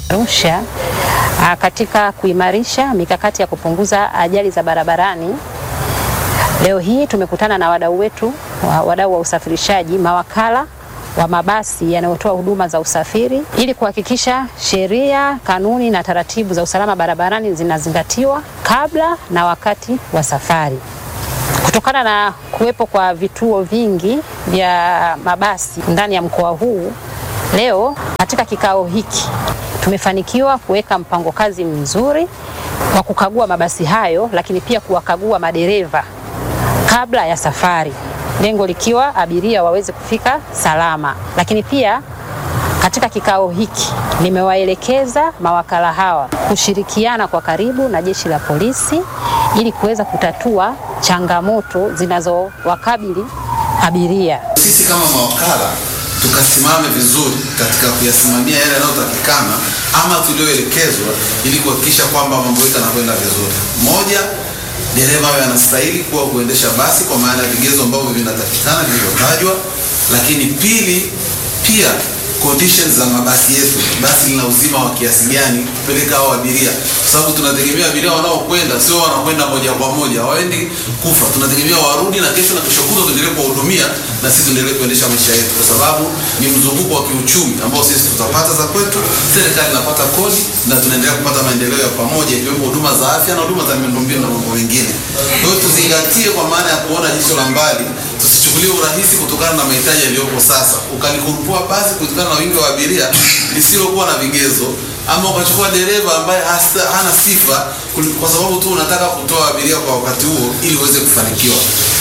Arusha ah, katika kuimarisha mikakati ya kupunguza ajali za barabarani. Leo hii tumekutana na wadau wetu, wa- wadau wa usafirishaji, mawakala wa mabasi yanayotoa huduma za usafiri ili kuhakikisha sheria, kanuni na taratibu za usalama barabarani zinazingatiwa kabla na wakati wa safari. Kutokana na kuwepo kwa vituo vingi vya mabasi ndani ya mkoa huu, leo katika kikao hiki tumefanikiwa kuweka mpango kazi mzuri wa kukagua mabasi hayo, lakini pia kuwakagua madereva kabla ya safari, lengo likiwa abiria waweze kufika salama. Lakini pia katika kikao hiki nimewaelekeza mawakala hawa kushirikiana kwa karibu na jeshi la polisi ili kuweza kutatua changamoto zinazowakabili abiria. Sisi kama mawakala tukasimame vizuri katika kuyasimamia yale yanayotakikana ama tulioelekezwa, ili kuhakikisha kwamba mambo yetu yanakwenda vizuri. Moja, dereva awe anastahili kuwa kuendesha basi kwa maana ya vigezo ambavyo vinatakikana vilivyotajwa, lakini pili, pia conditions za mabasi yetu, basi lina uzima wa kiasi gani kupeleka hao abiria, kwa sababu tunategemea abiria wanaokwenda sio wanakwenda moja kwa moja, hawaendi kufa. Tunategemea warudi na kesho na kesho kutwa tuendelee kuwahudumia na sisi tuendelee kuendesha maisha yetu, kwa sababu ni mzunguko wa kiuchumi ambao sisi tutapata za kwetu, serikali inapata kodi na tunaendelea kupata maendeleo ya pamoja, ikiwemo huduma za afya na huduma za miundombinu na mambo mengine. Kwa hiyo tuzingatie kwa maana ya kuona jicho la mbali, tusichukulie urahisi kutokana na mahitaji yaliyopo sasa, ukalikurupua basi kutokana na wingi wa abiria lisilokuwa na vigezo, ama ukachukua dereva ambaye hasa, hana sifa kul- kwa sababu tu unataka kutoa abiria kwa wakati huo ili uweze kufanikiwa.